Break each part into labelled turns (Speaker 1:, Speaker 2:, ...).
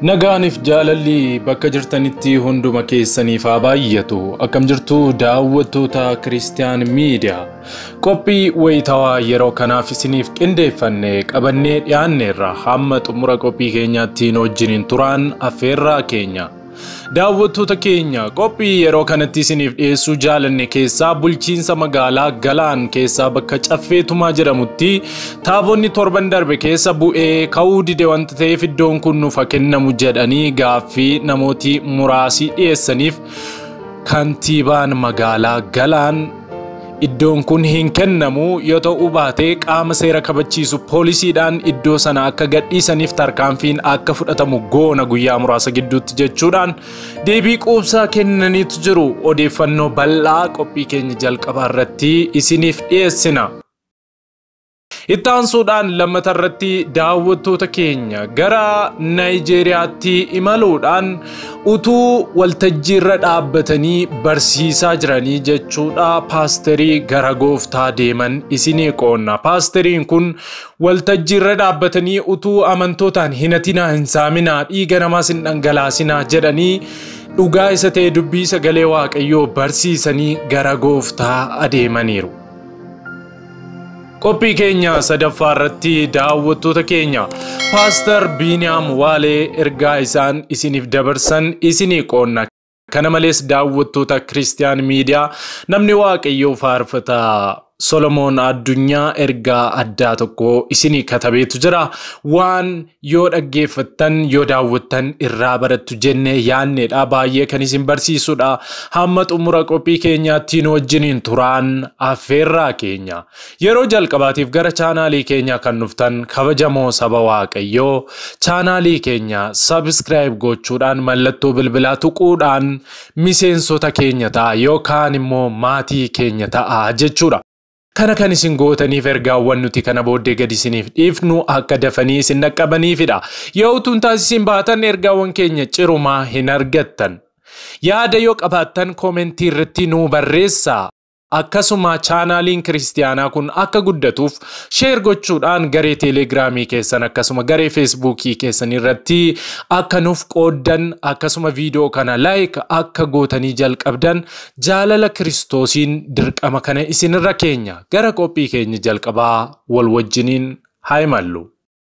Speaker 1: Nagaaniif jaalalli bakka jirtanitti hunduma keessaniif haa baay'atu. Akkam jirtu daawwattoota Kiristiyaan Miidiyaa. Qophii wayitawaa yeroo kanaaf isiniif qindeeffanne qabannee dhiyaanneerra hamma xumura qophii keenyaatti wajjiniin turaan affeerraa keenya. Daawwattoota keenya qophii yeroo kanatti isiniif dhiyeessuu jaalanne keessaa bulchiinsa magaalaa Galaan keessaa bakka Caffeetumaa jedhamutti taabonni torban darbe keessa bu'ee ka'uu dide wanta ta'eef iddoon kun nuuf haa kennamu jedhanii gaaffii namooti muraasii dhiyeessaniif kantiibaan magaalaa Galaan iddoon kun hin kennamu yoo ta'uu baate qaama seera kabachiisu poolisiidhaan iddoo sana akka gadhiisaniif tarkaanfiin akka fudhatamu goona guyyaa muraasa gidduutti jechuudhaan deebii quubsaa kennaniitu jiru odeeffannoo bal'aa qophii keenya jalqabaa irratti isiniif dhiyeessina. Itti aansuudhaan lammata irratti daawwattoota keenya gara Naayijeeriyaatti imaluudhaan utuu waltajjii irra dhaabbatanii barsiisaa jiranii jechuudha paasterii gara gooftaa deeman isinii qoonna. Paasteriin kun waltajjii irra dhaabbatanii utuu amantootaan hin hatinaa hin saaminaa dhiiga namaas hin dhangalaasinaa jedhanii dhugaa isa ta'e dubbii sagalee waaqayyoo barsiisanii gara gooftaa adeemaniiru. Qophii keenya sadaffaa irratti daawwattoota keenya Paaster Biiniyaam Waalee ergaa isaan isiniif dabarsan isinii qoonna. Kana malees daawwattoota Kiristiyaan Miidiyaa namni waaqayyoo faarfataa Solomoon Addunyaa ergaa addaa tokko isinii katabeetu jira. Waan yoo dhaggeeffattan yoo daawwattan irraa barattu jennee yaanneedha. Baay'ee kan isin barsiisudha. Hamma xumura qophii keenyaatti nu wajjiniin turaan affeerraa keenya. Yeroo jalqabaatiif gara chaanaalii keenyaa kan dhuftan kabajamoo saba Waaqayyoo chaanaalii keenya sabiskiraayib gochuudhaan mallattoo bilbilaa tuquudhaan miseensota keenya ta'a yookaan immoo maatii keenya ta'a jechuudha. Kana kan isin gootaniif ergaawwan nuti kana booddee gadi isiniif dhiifnu akka dafanii isin dhaqqabaniifidha. Yoo utuun taasisiin baatan ergaawwan keenya cirumaa hin argattan. Yaada yoo qabaattan koomentii irratti nuu barreessaa. Akkasuma chaanaaliin kiristiyaanaa kun akka guddatuuf sheer gochuudhaan garee teelegiraamii keessan akkasuma garee feesbuukii keessan irratti akka nuuf qooddan akkasuma viidiyoo kana laayik akka gootanii jalqabdan jaalala kiristoosiin dirqama kana isinirra keenya gara qophii keenya jalqabaa wal wajjiniin haa imallu.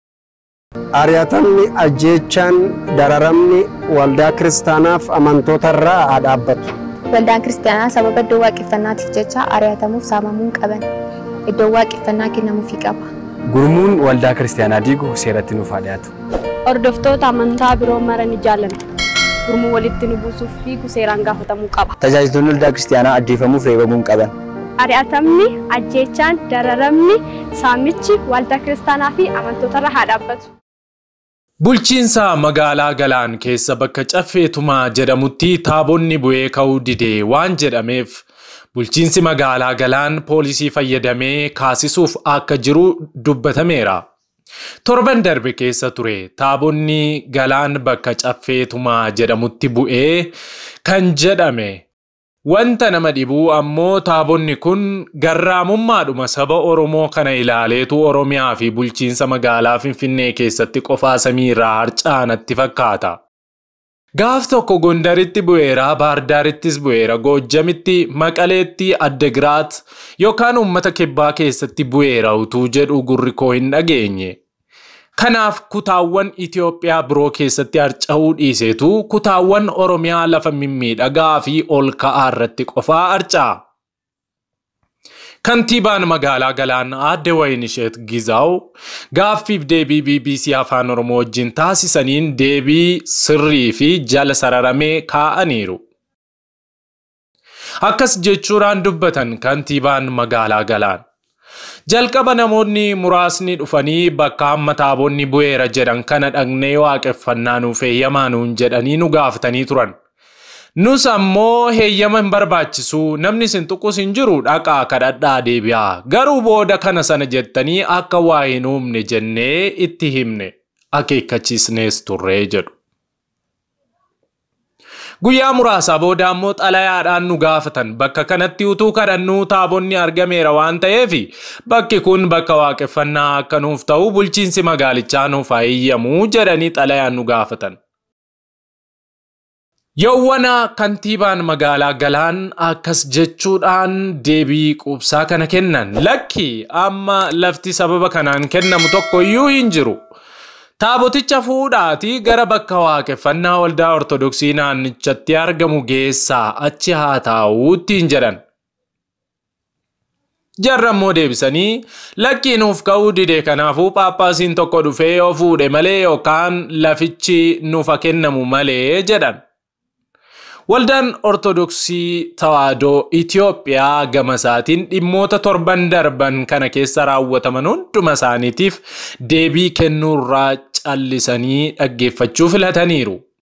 Speaker 2: Ari'atamni ajjeechaan dararamni waldaa kiristaanaaf amantoota irraa haa dhaabbatu.
Speaker 3: Waldaan kiristaanaa sababa iddoo waaqeffannaatiif jecha ari'atamuuf saamamuu hin qaban. Iddoon waaqeffannaa kennamuufii qaba.
Speaker 4: Gurmuun waldaa kiristaanaa diigu seeratti nuuf haa dhiyaatu.
Speaker 5: Hordoftoota amantaa biroo mara ni jaallanna. Gurmuu walitti nu buusuuf fiigu seeraan gaafatamuu qaba.
Speaker 6: Tajaajiltoonni waldaa kiristaanaa ajjeefamuuf reebamuu hin qaban.
Speaker 5: Ari'atamni, ajjeechaan, dararamni, saamichi waldaa kiristaanaa fi amantoota irra haa dhaabbatu.
Speaker 1: Bulchiinsa magaalaa Galaan keessa bakka Caffeetumaa jedhamutti taabonni bu'ee ka'uu didee waan jedhameef bulchiinsi magaalaa Galaan poolisii fayyadamee kaasisuuf akka jiru dubbatameera. Torban darbe keessa ture taabonni Galaan bakka Caffeetumaa jedhamutti bu'ee kan jedhame Wanta nama dhibuu ammoo taabonni kun garraamummaadhuma saba Oromoo kana ilaaleetu Oromiyaa fi bulchiinsa magaalaa Finfinnee keessatti qofaa samiirraa harcaanatti fakkaata. Gaaf tokko Gondaritti bu'eera, Baardaarittis bu'eera, Goojjamitti, Maqaleetti, Addagiraat yookaan uummata kibbaa keessatti bu'eera utuu jedhu gurri koo hin dhageenye. Kanaaf kutaawwan Itoophiyaa biroo keessatti harca'uu dhiiseetu kutaawwan Oromiyaa lafa mimmiidhagaa fi ol ka'aa irratti qofaa harca'a. Kantiibaan magaalaa Galaan aadde Wayinisheet Gizaaw gaaffiif deebii BBC Afaan Oromoo wajjin taasisaniin deebii sirrii fi jala sararamee kaa'aniiru. Akkas jechuudhaan dubbatan kantiibaan magaalaa Galaan. Jalqaba namoonni muraasni dhufanii bakka hamma taabonni bu'eera jedhan kana dhaqnee waaqeffannaa nuuf heeyyamaa nuun jedhanii nu gaafatanii turan. Nus ammoo heeyyama hin barbaachisu namni isin tuqus hin jiru dhaqaa kadhadhaa deebi'aa garuu booda kana sana jettanii akka waa hin uumne jennee itti himne akeekkachiisnees turree jedhu. Guyyaa muraasaa booda ammoo xalayaadhaan nu gaafatan bakka kanatti utuu kadhannuu taabonni argameera waan ta'eef bakki kun bakka waaqeffannaa akka nuuf ta'u bulchiinsi magaalichaa nuuf haa eeyyamu jedhanii xalayaan nu gaafatan. Yawwana kantiibaan magaalaa Galaan akkas jechuudhaan deebii quubsaa kana kennan. Lakki amma lafti sababa kanaan kennamu tokko iyyuu hin jiru. Taaboticha fuudhaatii gara bakka waaqeffannaa waldaa Ortodoksii naannichatti argamu geessaa achi haa taa'uutti hin jedhan. Jarra immoo deebisanii lakkii nuuf ka'uu dide kanaafuu paappaasiin tokko dhufee yoo fuudhe malee yookaan lafichi nuuf haa kennamu malee jedhan. Waldaan Ortodoksii Tawaahidoo Itoophiyaa gama isaatiin dhimmoota torban darban kana keessa raawwataman hunduma isaaniitiif deebii kennuurraa callisanii dhaggeeffachuu filataniiru.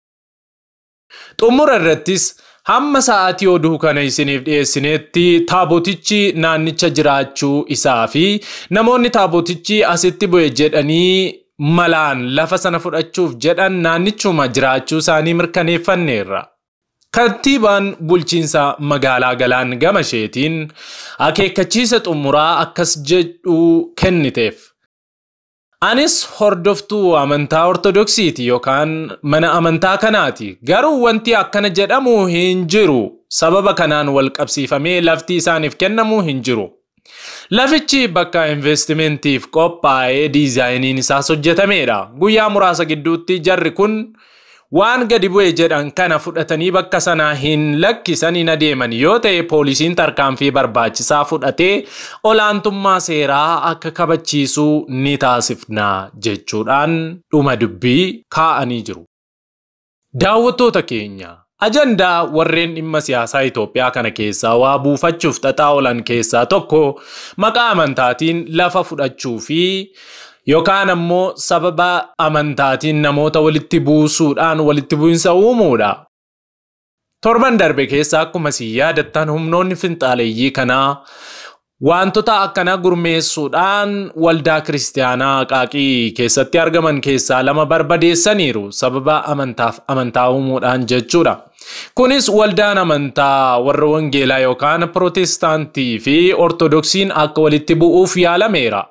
Speaker 1: Xumura irrattis hamma sa'aatii oduu kana isiniif dhiyeessinetti taabotichi naannicha jiraachuu isaa fi namoonni taabotichi asitti bu'e jedhanii malaan lafa sana fudhachuuf jedhan naannichuma jiraachuu isaanii mirkaneeffanneerra. Kantiibaan bulchiinsa magaalaa Galaan gama isheetiin akeekkachiisa xumuraa akkas jedhu kenniteef. Anis hordoftuu amantaa Ortodoksiiti yookaan mana amantaa kanaati. Garuu wanti akkana jedhamu hin jiru. Sababa kanaan wal qabsiifamee lafti isaaniif kennamu hin jiru. Lafichi bakka investimentiif qophaa'ee diizaayiniin isaas hojjetamedha. Guyyaa muraasa gidduutti jarri kun waan gadi bu'e jedhan kana fudhatanii bakka sanaa hin lakkisan hin adeeman yoo ta'e poolisiin tarkaanfii barbaachisaa fudhatee olaantummaa seeraa akka kabachiisuu ni taasifna jechuudhaan dhuma dubbii kaa'anii jiru. Daawwattoota keenya ajandaa warreen dhimma siyaasaa Itoophiyaa kana keessaa waa buufachuuf xaxaa oolan keessaa tokko maqaa amantaatiin lafa fudhachuu fi yookaan ammoo sababa amantaatiin namoota walitti buusuudhaan walitti bu'insa uumuudha. Torban darbe keessa akkuma si yaadattan humnoonni finxaaleeyyii kanaa wantoota akkanaa gurmeessuudhaan waldaa kiristaanaa qaaqii keessatti argaman keessaa lama barbadeessaniiru sababa amantaaf amantaa uumuudhaan jechuudha. Kunis waldaan amantaa warra wangeelaa yookaan pirootestaantii fi ortodoksiin akka walitti bu'uuf yaalameera.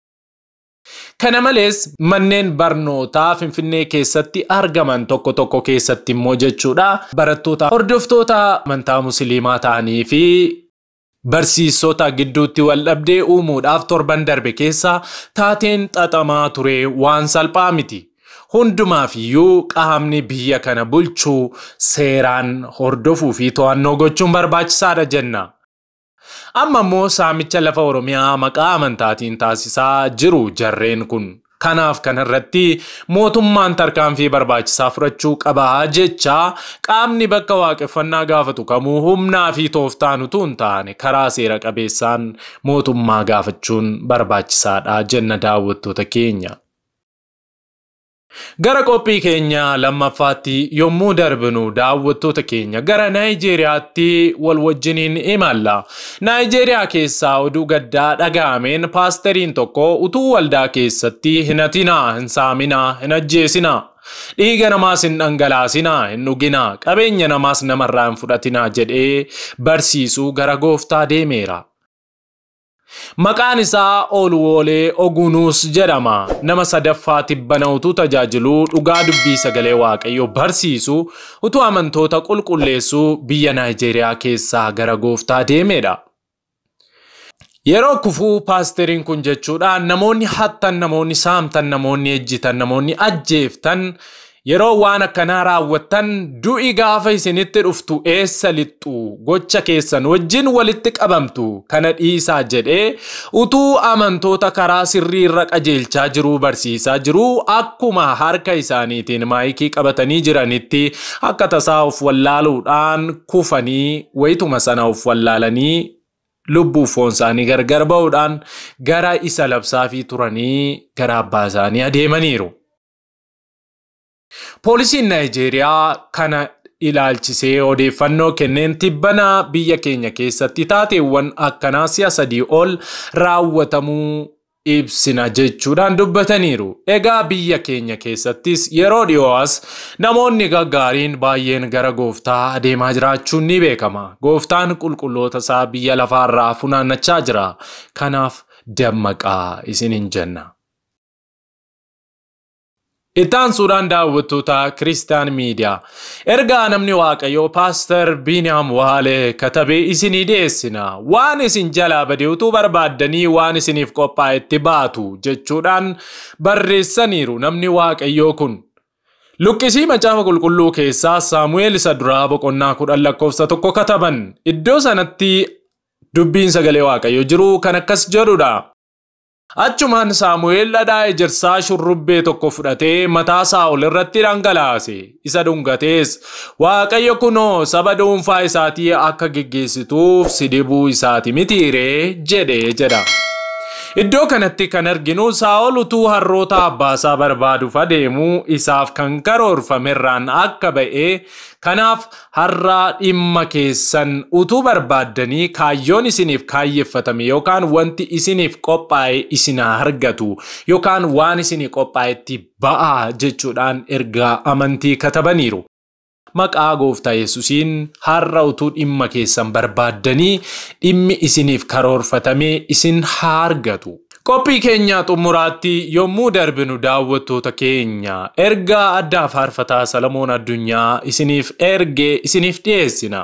Speaker 1: Kana malees manneen barnootaa Finfinnee keessatti argaman tokko tokko keessatti immoo jechuudha barattoota hordoftoota amantaa musliimaa ta'anii fi barsiisota gidduutti wal dhabdee uumuudhaaf torban darbe keessa taateen xaxamaa ture waan salphaa miti. Hundumaaf iyyuu qaamni biyya kana bulchuu seeraan hordofuu fi to'annoo gochuun barbaachisaadha jenna. Amma immoo saamicha lafa Oromiyaa maqaa amantaatiin taasisaa jiru jarreen kun. Kanaaf kanarratti mootummaan tarkaanfii barbaachisaa fudhachuu qabaa jecha qaamni bakka waaqeffannaa gaafatu kamuu humnaa fi tooftaan utuu hin taane karaa seera qabeessaan mootummaa gaafachuun barbaachisaadha jenna daawwattoota keenya. Gara qophii keenya lammaffaatti yommuu darbinu daawwattoota keenya gara Naayijeeriyaatti wal wajjiniin imalla. Naayijeeriyaa keessaa oduu gaddaa dhaga'ameen paasteriin tokko utuu waldaa keessatti hin hatinaa, hin saaminaa, hin ajjeesinaa. Dhiiga namaas hin dhangalaasinaa, hin dhuginaa, qabeenya namaas namarraa hin fudhatinaa jedhee barsiisuu gara gooftaa deemeera. Maqaan isaa Oolwoolee Ogunuus jedhama. Nama sadaffaa tibbana utuu tajaajiluu dhugaa dubbii sagalee waaqayyoo barsiisu utuu amantoota qulqulleessuu biyya Naayijeeriyaa keessaa gara gooftaa deemedha. Yeroo kufuu paasteriin kun jechuudhaan namoonni hattan, namoonni saamtan, namoonni ejjitan, namoonni ajjeeftan yeroo waan akkanaa raawwattan du'i gaafa isinitti dhuftu eessa lixxu gocha keessan wajjin walitti qabamtu kana dhiisaa jedhee utuu amantoota karaa sirrii irra qajeelchaa jiruu barsiisaa jiruu akkuma harka isaaniitiin maayikii qabatanii jiranitti akka tasaa of wallaaluudhaan kufanii wayituma sana of wallaalanii lubbuu foon isaanii gargar ba'uudhaan gara isa labsaafii turanii gara abbaa isaanii adeemaniiru. Poolisiin Naayijeeriyaa kana ilaalchisee odeeffannoo kenneen tibbana biyya keenya keessatti taateewwan akkanaa si'a sadii ol raawwatamuu ibsina jechuudhaan dubbataniiru. Egaa biyya keenya keessattis yeroo dhiyoo'as namoonni gaggaariin baay'een gara gooftaa adeemaa jiraachuun ni beekama. Gooftaan qulqulloota isaa biyya lafaarraa funaannachaa jira. Kanaaf dammaqaa isiniin jenna. Ittaansuudhaan daawwattoota Kiristaan Miidiyaa. Ergaa namni Waaqayyoo Paaster Biiniyaam Waalee katabee isinii dhiyeessina. Waan isin jalaa badee utuu barbaaddanii waan isiniif qophaa'etti baatu jechuudhaan barreessaniiru namni Waaqayyoo kun. Luqqisii macaafa qulqulluu keessaa Saamu'eel isa duraa boqonnaa kudhan lakkoofsa tokko kataban. Iddoo sanatti dubbiin sagalee Waaqayyoo jiru kan akkas jedhudha. Achumaan Saamu'eel dhadhaa ejersaa shurrubbee tokko fudhatee mataa Saa'ol irratti dhangalaase. Isa dhungatees Waaqayyo kunoo saba dhuunfaa isaatii akka geggeessituuf si dibuu isaati mitiiree jedhee jedha. Iddoo kanatti kan arginu Saa'ol utuu harroota abbaasaa barbaaduuf adeemuu isaaf kan karoorfamerraan akka ba'ee kanaaf har'aa dhimma keessan utuu barbaaddanii kaayyoon isiniif kaayyeffatame yookaan wanti isiniif qophaa'e isinaa argatu yookaan waan isinii qophaa'etti ba'aa jechuudhaan ergaa amantii katabaniiru. Maqaa gooftaa Yesuusiin har'a utuu dhimma keessan barbaaddanii dhimmi isiniif karoorfatamee isin haa argatu. Qophii keenya xumuraatti yommuu darbinu daawwattoota keenya ergaa addaa faarfataa Salamoon Addunyaa isiniif ergee isiniif dhiyeessina.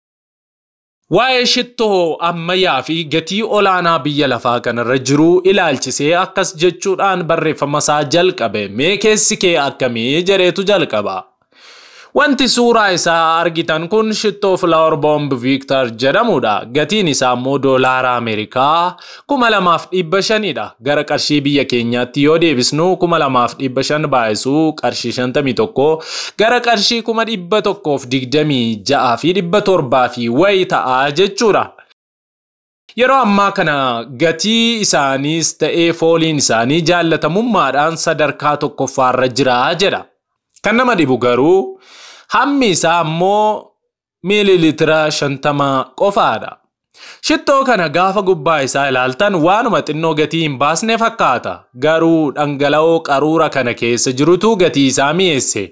Speaker 1: Waa'ee shittoo ammayyaa fi gatii olaanaa biyya lafaa kanarra jiru ilaalchisee akkas jechuudhaan barreeffama isaa jalqabe mee keessi kee akkamii jedheetu jalqaba. Wanti suuraa isaa argitan kun shittoo Flower Bomb Victor jedhamudha. Gatiin isaa immoo doolaara Ameerikaa kuma lamaaf dhibba shanidha. Gara qarshii biyya keenyaatti yoo deebisnu kuma lamaaf dhibba shan baay'isuu qarshii shantamii tokko gara qarshii kuma dhibba tokkoof digdamii ja'aa fi dhibba torbaa fi wayi ta'a jechuudha. Yeroo ammaa kana gatii isaaniis ta'ee fooliin isaanii jaalatamummaadhaan sadarkaa tokkoffaarra jira jedha. Kan nama dhibu garuu hammi isaa ammoo miililitira shantama qofaadha. Shittoo kana gaafa gubbaa isaa ilaaltan waanuma xinnoo gatii hin baasne fakkaata. Garuu dhangala'oo qaruura kana keessa jirutu gatii isaa mi'eesse.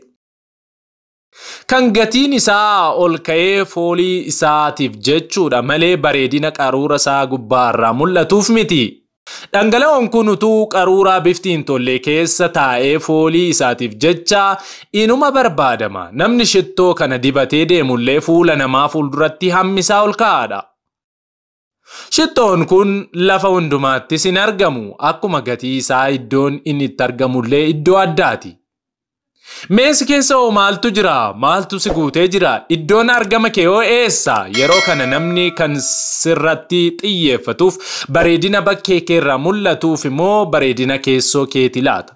Speaker 1: Kan gatiin isaa ol ka'ee foolii isaatiif jechuudha malee bareedina qaruura isaa gubbaarraa mul'atuuf miti. Dhangala'oon kun utuu qaruuraa bifti hin tolle keessa taa'ee foolii isaatiif jecha inuma barbaadama. Namni shittoo kana dibatee deemullee fuula namaa fuulduratti hammisaa ol ka'aadha. Shittoon kun lafa hundumaattis hin argamu. Akkuma gatii isaa iddoon inni itti argamullee iddoo addaati. Meesi keessa hoo maaltu jira? Maaltu si guutee jira? Iddoon argama kee hoo eessa? Yeroo kana namni kan sirratti xiyyeeffatuuf bareedina bakkee keerraa mul'atuuf immoo bareedina keessoo keeti laata.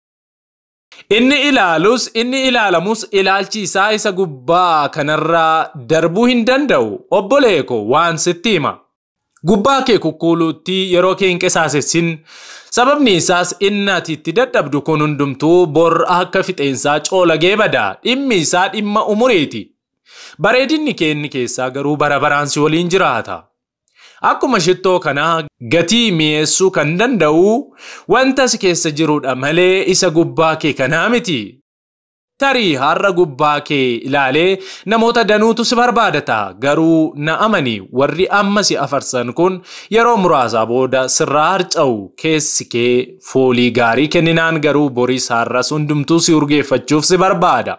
Speaker 1: Inni ilaalus inni ilaalamus ilaalchi isaa isa gubbaa kanarraa darbuu hin danda'u. Obboleeko waan sitti hima. Gubbaa kee kukkuuluutti yeroo kee hin qisaasessin sababni isaas inni ati itti dadhabdu kun hundumtuu bor akka fixeensaa coolagee bada dhimmi isaa dhimma umuriiti. Bareedinni kee inni keessaa garuu bara baraan si waliin jiraata. Akkuma shittoo kanaa gatii mi'eessuu kan danda'u wanta si keessa jirudha malee isa gubbaa kee kanaa miti. Tarii har'a gubbaa kee ilaalee namoota danuutu si barbaadata garuu na amani warri amma si afarsan kun yeroo muraasaa booda sirraa harca'u keessi kee foolii gaarii kenninaan garuu boris har'as hundumtuu si urgeeffachuuf si barbaada.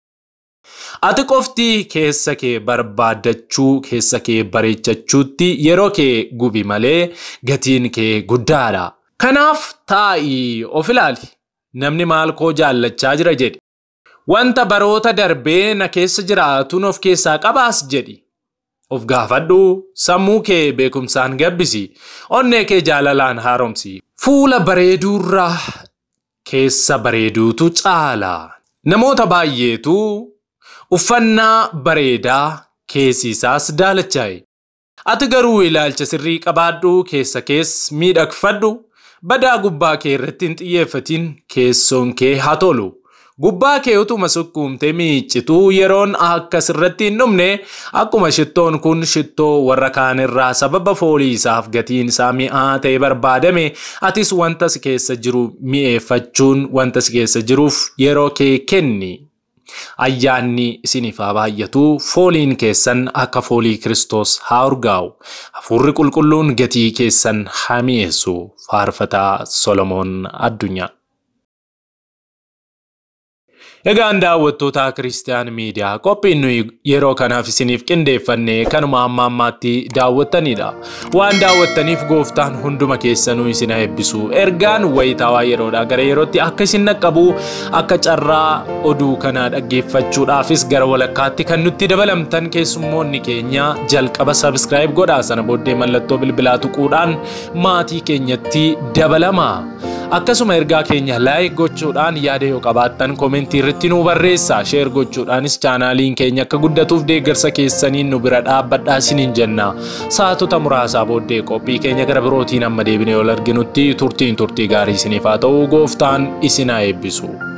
Speaker 1: Ati qofti keessa kee barbaaddachuu keessa kee bareechachuutti yeroo kee gubi malee gatiin kee guddaadha. Kanaaf taa'ii of ilaali. Namni maal koo jaallachaa jira jedhi. Wanta baroota darbee na keessa jiraatuun of keessaa qabaas jedhi. Of gaafadhu sammuu kee beekumsaan gabbisi. Onnee kee jaalalaan haaromsi. Fuula bareeduurraa keessa bareeduutu caala. Namoota baay'eetu uffannaa bareedaa keessi isaas daalachaa'e. Ati garuu ilaalcha sirrii qabaadhu keessa kees miidhagfadhu. Badaa gubbaa kee irratti hin xiyyeeffatin keessoon kee haa tolu. Gubbaa kee utuma sukkuumtee miiccituu yeroon akkas irratti hin dhumne akkuma shittoon kun shittoo warra kaan irraa sababa foolii isaaf gatiin isaa mi'aa ta'e barbaadame atis wanta si keessa jiru mi'eeffachuun wanta si keessa jiruuf yeroo kee kenni. Ayyaanni isiniif haa baay'atu fooliin keessan akka foolii Kiristoos haa urgaa'u. Hafuurri qulqulluun gatii keessan haa mi'eessu. Faarfataa Solomoon Addunyaa. Egaan daawwattoota Kiristiyaan Miidiyaa qophiin nuyi yeroo kanaaf isiniif qindeeffanne kanuma amma ammaatti daawwattanidha. Waan daawwattaniif gooftaan hunduma keessanuu isin haa eebbisu. Ergaan wayitaawaa yeroodhaa gara yerootti akka isin naqqabu akka carraa oduu kanaa dhaggeeffachuudhaafis gara walakkaatti kan nutti dabalamtan keessummoonni keenya jalqaba sabiskiraayib godhaa sana booddee mallattoo bilbilaa tuquudhaan maatii keenyatti dabalama. Akkasuma ergaa keenya laayik gochuudhaan yaada yoo qabaattan koomentii irratti nu barreessaa. Sheer gochuudhaanis chaanaaliin keenya akka guddatuuf deeggarsa keessaniin nu bira dhaabbadhaa isiniin jenna. Saatota muraasaa booddee qophii keenya gara birootiin amma deebinee ol arginutti turtiin turtii gaarii isiniif haa ta'u gooftaan isin haa eebbisu.